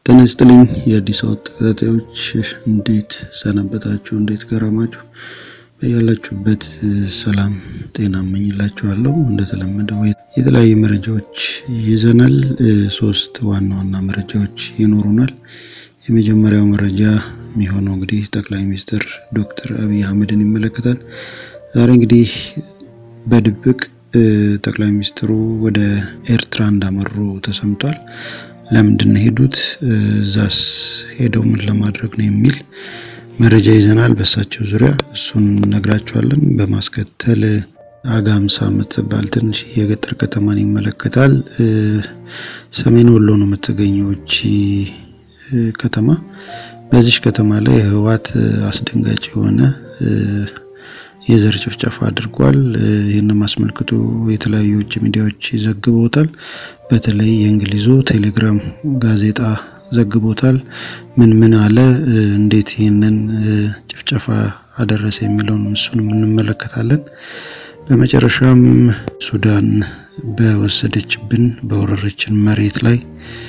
ጤና ይስጥልኝ የአዲስ አበባ ተከታታዮች እንዴት ሰነበታችሁ? እንዴት ከረማችሁ? በያላችሁበት ሰላም ጤና እመኝላችኋለሁ። እንደተለመደው የተለያዩ መረጃዎች ይዘናል። ሶስት ዋና ዋና መረጃዎች ይኖሩናል። የመጀመሪያው መረጃ የሚሆነው እንግዲህ ጠቅላይ ሚኒስትር ዶክተር አብይ አህመድን ይመለከታል። ዛሬ እንግዲህ በድብቅ ጠቅላይ ሚኒስትሩ ወደ ኤርትራ እንዳመሩ ተሰምቷል። ለምንድን ነው ሄዱት? እዛስ ሄደው ምን ለማድረግ ነው የሚል መረጃ ይዘናል። በእሳቸው ዙሪያ እሱን ነግራችኋለን። በማስከተል አጋምሳ የምትባል ትንሽ የገጠር ከተማን ይመለከታል። ሰሜን ወሎ ነው የምትገኘው እቺ ከተማ። በዚች ከተማ ላይ ህወሓት አስደንጋጭ የሆነ የዘር ጭፍጨፋ አድርጓል። ይህንም አስመልክቶ የተለያዩ ውጭ ሚዲያዎች ዘግበውታል። በተለይ የእንግሊዙ ቴሌግራም ጋዜጣ ዘግቦታል። ምን ምን አለ፣ እንዴት ይህንን ጭፍጨፋ አደረሰ የሚለውን እሱንም እንመለከታለን። በመጨረሻም ሱዳን በወሰደችብን በወረረችን መሬት ላይ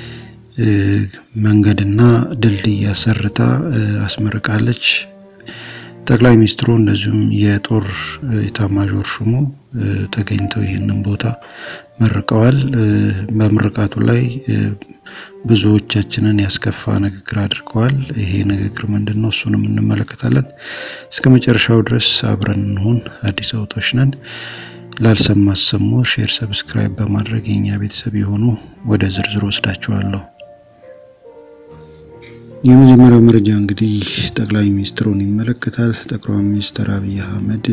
መንገድና ድልድይ አሰርታ አስመርቃለች። ጠቅላይ ሚኒስትሩ እንደዚሁም የጦር ኢታማዦር ሹሙ ተገኝተው ይህንን ቦታ መርቀዋል። በምርቃቱ ላይ ብዙዎቻችንን ያስከፋ ንግግር አድርገዋል። ይሄ ንግግር ምንድን ነው? እሱንም እንመለከታለን። እስከ መጨረሻው ድረስ አብረን እንሁን። አዲስ አበቦች ነን። ላልሰማ አሰሙ፣ ሼር፣ ሰብስክራይብ በማድረግ የኛ ቤተሰብ የሆኑ ወደ ዝርዝር ወስዳችኋለሁ። የመጀመሪያው መረጃ እንግዲህ ጠቅላይ ሚኒስትሩን ይመለከታል። ጠቅላይ ሚኒስትር አብይ አህመድ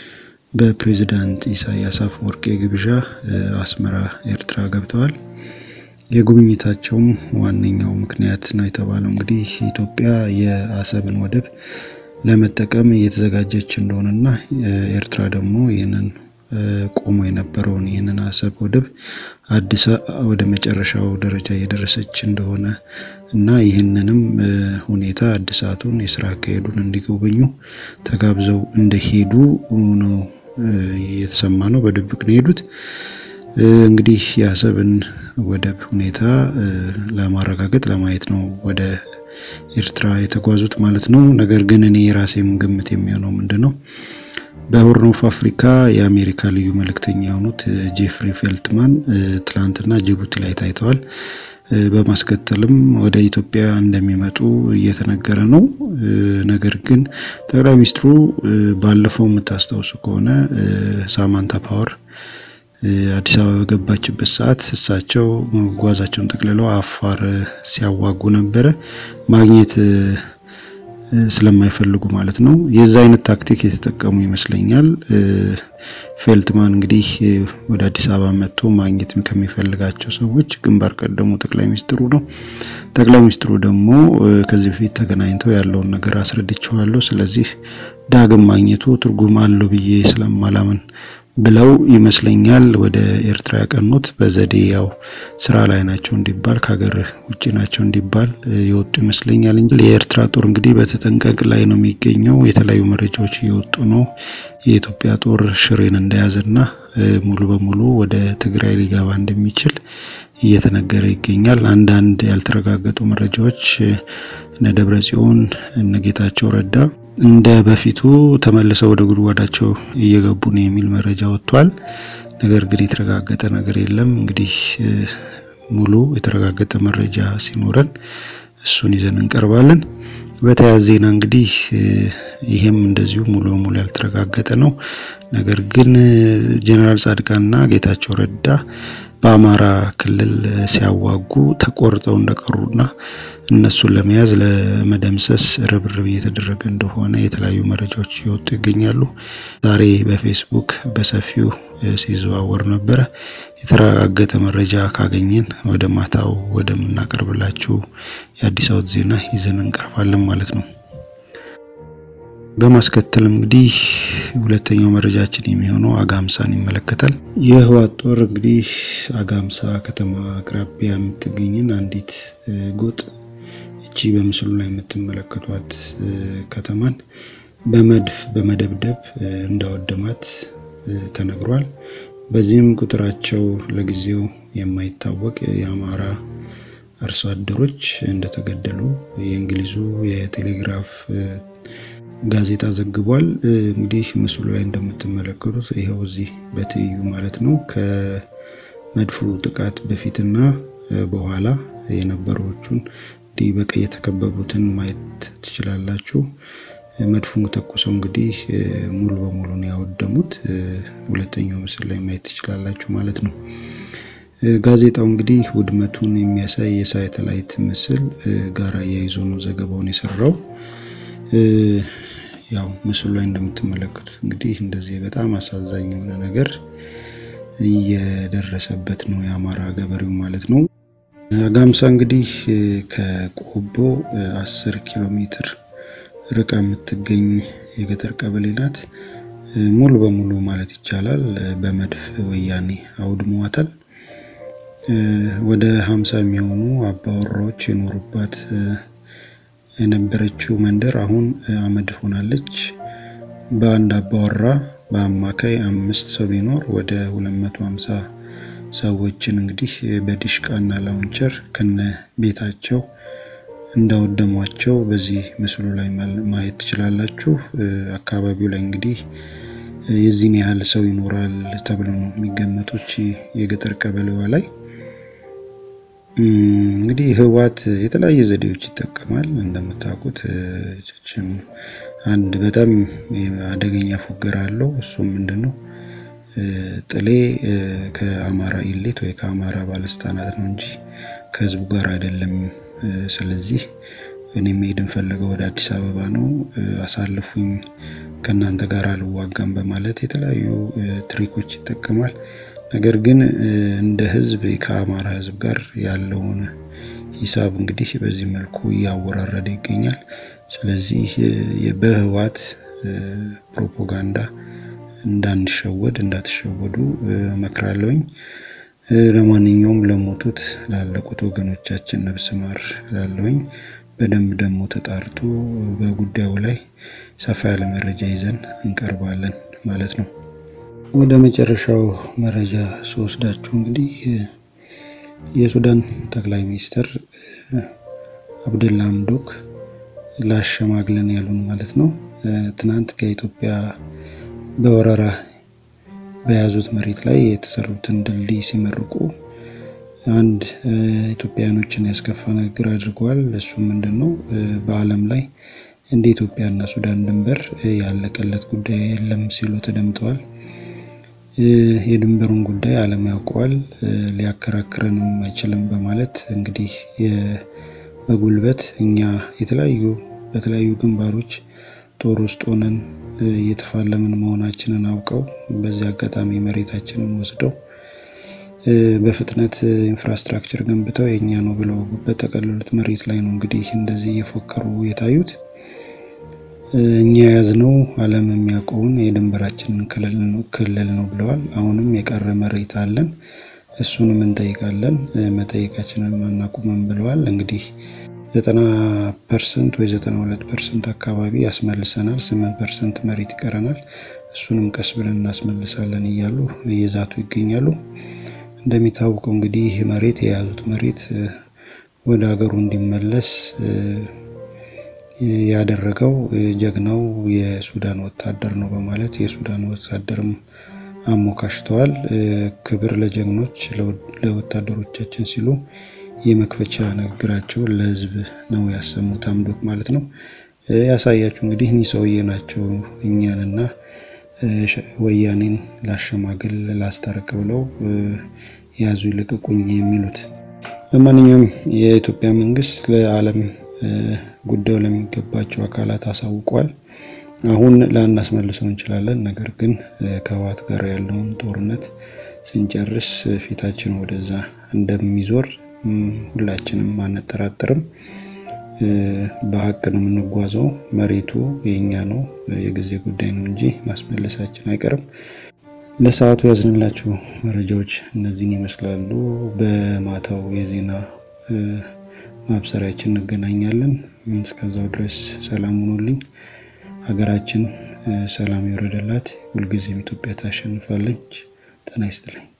በፕሬዝዳንት ኢሳያስ አፈወርቂ ግብዣ አስመራ ኤርትራ ገብተዋል። የጉብኝታቸውም ዋነኛው ምክንያት ነው የተባለው እንግዲህ ኢትዮጵያ የአሰብን ወደብ ለመጠቀም እየተዘጋጀች እንደሆነና ኤርትራ ደግሞ ይህንን ቆሞ የነበረውን ይህንን አሰብ ወደብ አዲስ ወደ መጨረሻው ደረጃ እየደረሰች እንደሆነ እና ይህንንም ሁኔታ እድሳቱን የስራ አካሄዱን እንዲጎበኙ ተጋብዘው እንደሄዱ ነው የተሰማ ነው። በድብቅ ነው የሄዱት። እንግዲህ የአሰብን ወደብ ሁኔታ ለማረጋገጥ ለማየት ነው ወደ ኤርትራ የተጓዙት ማለት ነው። ነገር ግን እኔ የራሴም ግምት የሚሆነው ምንድን ነው በሆርን ኦፍ አፍሪካ የአሜሪካ ልዩ መልእክተኛ የሆኑት ጄፍሪ ፌልትማን ትላንትና ጅቡቲ ላይ ታይተዋል። በማስከተልም ወደ ኢትዮጵያ እንደሚመጡ እየተነገረ ነው። ነገር ግን ጠቅላይ ሚኒስትሩ ባለፈው የምታስታውሱ ከሆነ ሳማንታ ፓወር አዲስ አበባ በገባችበት ሰዓት እሳቸው ጓዛቸውን ጠቅልለው አፋር ሲያዋጉ ነበረ ማግኘት ስለማይፈልጉ ማለት ነው። የዛ አይነት ታክቲክ የተጠቀሙ ይመስለኛል። ፌልትማን እንግዲህ ወደ አዲስ አበባ መጥቶ ማግኘት ከሚፈልጋቸው ሰዎች ግንባር ቀደሙ ጠቅላይ ሚኒስትሩ ነው። ጠቅላይ ሚኒስትሩ ደግሞ ከዚህ በፊት ተገናኝተው ያለውን ነገር አስረድቸዋለሁ፣ ስለዚህ ዳግም ማግኘቱ ትርጉም አለው ብዬ ስለማላምን ብለው ይመስለኛል ወደ ኤርትራ ያቀኑት። በዘዴ ያው ስራ ላይ ናቸው እንዲባል ከሀገር ውጭ ናቸው እንዲባል የወጡ ይመስለኛል እንጂ የኤርትራ ጦር እንግዲህ በተጠንቀቅ ላይ ነው የሚገኘው። የተለያዩ መረጃዎች እየወጡ ነው። የኢትዮጵያ ጦር ሽሬን እንደያዘና ሙሉ በሙሉ ወደ ትግራይ ሊገባ እንደሚችል እየተነገረ ይገኛል። አንዳንድ ያልተረጋገጡ መረጃዎች እነ ደብረ ጽዮን እነ ጌታቸው ረዳ እንደ በፊቱ ተመልሰው ወደ ጉድጓዳቸው እየገቡ ነው የሚል መረጃ ወጥቷል። ነገር ግን የተረጋገጠ ነገር የለም። እንግዲህ ሙሉ የተረጋገጠ መረጃ ሲኖረን እሱን ይዘን እንቀርባለን። በተያያዘ ዜና እንግዲህ ይሄም እንደዚሁ ሙሉ በሙሉ ያልተረጋገጠ ነው። ነገር ግን ጄኔራል ጻድቃንና ጌታቸው ረዳ በአማራ ክልል ሲያዋጉ ተቆርጠው እንደቀሩና እነሱን ለመያዝ ለመደምሰስ ርብርብ እየተደረገ እንደሆነ የተለያዩ መረጃዎች እየወጡ ይገኛሉ። ዛሬ በፌስቡክ በሰፊው ሲዘዋወር ነበረ። የተረጋገጠ መረጃ ካገኘን ወደ ማታው ወደምናቀርብላችሁ የአዲስ አበባ ዜና ይዘን እንቀርባለን ማለት ነው። በማስከተል እንግዲህ ሁለተኛው መረጃችን የሚሆነው አጋምሳን ይመለከታል። የህወሓት ጦር እንግዲህ አጋምሳ ከተማ አቅራቢያ የምትገኝን አንዲት ጎጥ እቺ በምስሉ ላይ የምትመለከቷት ከተማን በመድፍ በመደብደብ እንዳወደማት ተነግሯል። በዚህም ቁጥራቸው ለጊዜው የማይታወቅ የአማራ አርሶ አደሮች እንደተገደሉ የእንግሊዙ የቴሌግራፍ ጋዜጣ ዘግቧል። እንግዲህ ምስሉ ላይ እንደምትመለከቱት ይኸው እዚህ በትይዩ ማለት ነው ከመድፉ ጥቃት በፊትና በኋላ የነበሩዎቹን እንዲህ በቀይ የተከበቡትን ማየት ትችላላችሁ። መድፉን ተኩሰው እንግዲህ ሙሉ በሙሉ ነው ያወደሙት። ሁለተኛው ምስል ላይ ማየት ትችላላችሁ ማለት ነው። ጋዜጣው እንግዲህ ውድመቱን የሚያሳይ የሳተላይት ምስል ጋር አያይዞ ነው ዘገባውን የሰራው። ያው ምስሉ ላይ እንደምትመለከቱት እንግዲህ እንደዚህ በጣም አሳዛኝ የሆነ ነገር እየደረሰበት ነው የአማራ ገበሬው ማለት ነው። አጋምሳ እንግዲህ ከቆቦ አስር ኪሎ ሜትር ርቃ የምትገኝ የገጠር ቀበሌ ናት። ሙሉ በሙሉ ማለት ይቻላል በመድፍ ወያኔ አውድሟታል። ወደ ሀምሳ የሚሆኑ አባወራዎች የኖሩባት የነበረችው መንደር አሁን አመድ ሆናለች። በአንድ አባወራ በአማካይ አምስት ሰው ቢኖር ወደ 250 ሰዎችን እንግዲህ በዲሽቃና ላውንቸር ከነ ቤታቸው እንዳወደሟቸው በዚህ ምስሉ ላይ ማየት ትችላላችሁ። አካባቢው ላይ እንግዲህ የዚህን ያህል ሰው ይኖራል ተብሎ ነው የሚገመቶች የገጠር ቀበሌዋ ላይ እንግዲህ ህወሓት የተለያየ ዘዴዎች ይጠቀማል። እንደምታውቁት ችም አንድ በጣም አደገኛ ፉገራ አለው። እሱም ምንድን ነው ጥሌ ከአማራ ኢሊት ወይ ከአማራ ባለስልጣናት ነው እንጂ ከህዝቡ ጋር አይደለም። ስለዚህ እኔ መሄድ እንፈልገው ወደ አዲስ አበባ ነው፣ አሳልፉኝ፣ ከእናንተ ጋር አልዋጋም በማለት የተለያዩ ትሪኮች ይጠቀማል። ነገር ግን እንደ ህዝብ ከአማራ ህዝብ ጋር ያለውን ሂሳብ እንግዲህ በዚህ መልኩ እያወራረደ ይገኛል። ስለዚህ በህወሓት ፕሮፓጋንዳ እንዳንሸወድ እንዳትሸወዱ መክራለሁኝ። ለማንኛውም ለሞቱት ላለቁት ወገኖቻችን ነፍስ ማር ላለሁኝ። በደንብ ደግሞ ተጣርቶ በጉዳዩ ላይ ሰፋ ያለ መረጃ ይዘን እንቀርባለን ማለት ነው። ወደ መጨረሻው መረጃ ስወስዳችሁ እንግዲህ የሱዳን ጠቅላይ ሚኒስትር አብደላ ሐምዶክ ላሸማግለን ያሉን ማለት ነው። ትናንት ከኢትዮጵያ በወረራ በያዙት መሬት ላይ የተሰሩትን ድልድይ ሲመርቁ አንድ ኢትዮጵያውያኖችን ያስከፋ ንግግር አድርገዋል። እሱም ምንድን ነው? በዓለም ላይ እንደ ኢትዮጵያና ሱዳን ድንበር ያለቀለት ጉዳይ የለም ሲሉ ተደምጠዋል። የድንበሩን ጉዳይ ዓለም ያውቀዋል፣ ሊያከራክረንም አይችልም በማለት እንግዲህ በጉልበት እኛ የተለያዩ በተለያዩ ግንባሮች ጦር ውስጥ ሆነን እየተፋለምን መሆናችንን አውቀው በዚህ አጋጣሚ መሬታችንን ወስደው በፍጥነት ኢንፍራስትራክቸር ገንብተው የእኛ ነው ብለው በጠቀለሉት መሬት ላይ ነው እንግዲህ እንደዚህ እየፎከሩ የታዩት። እኛ የያዝነው ዓለም የሚያውቀውን የድንበራችንን ክልል ነው ብለዋል። አሁንም የቀረ መሬት አለን፣ እሱንም እንጠይቃለን፣ መጠየቃችንን አናቁምም ብለዋል። እንግዲህ ዘጠና ፐርሰንት ወይ ዘጠና ሁለት ፐርሰንት አካባቢ ያስመልሰናል፣ ስምንት ፐርሰንት መሬት ይቀረናል፣ እሱንም ቀስ ብለን እናስመልሳለን እያሉ እየዛቱ ይገኛሉ። እንደሚታወቀው እንግዲህ መሬት የያዙት መሬት ወደ ሀገሩ እንዲመለስ ያደረገው ጀግናው የሱዳን ወታደር ነው በማለት የሱዳን ወታደርም አሞካሽተዋል። ክብር ለጀግኖች ለወታደሮቻችን ሲሉ የመክፈቻ ንግግራቸውን ለሕዝብ ነው ያሰሙት ሐምዶክ ማለት ነው። ያሳያችሁ እንግዲህ እኒህ ሰውዬ ናቸው እኛንና ወያኔን ላሸማግል ላስታርቅ ብለው ያዙ ይልቀቁኝ የሚሉት። ለማንኛውም የኢትዮጵያ መንግስት ለዓለም ጉዳዩ ለሚገባቸው አካላት አሳውቋል። አሁን ላናስመልሰው እንችላለን። ነገር ግን ከህወሓት ጋር ያለውን ጦርነት ስንጨርስ ፊታችን ወደዛ እንደሚዞር ሁላችንም አንጠራጠርም። በሀቅ ነው የምንጓዘው። መሬቱ የኛ ነው፣ የጊዜ ጉዳይ ነው እንጂ ማስመለሳችን አይቀርም። ለሰዓቱ ያዝንላችሁ መረጃዎች እነዚህን ይመስላሉ። በማታው የዜና ማብሰሪያችን እንገናኛለን። እስከዛው ድረስ ሰላም ሁኑልኝ። ሀገራችን ሰላም ይውረድላት። ሁልጊዜም ኢትዮጵያ ታሸንፋለች። ጤና ይስጥልኝ።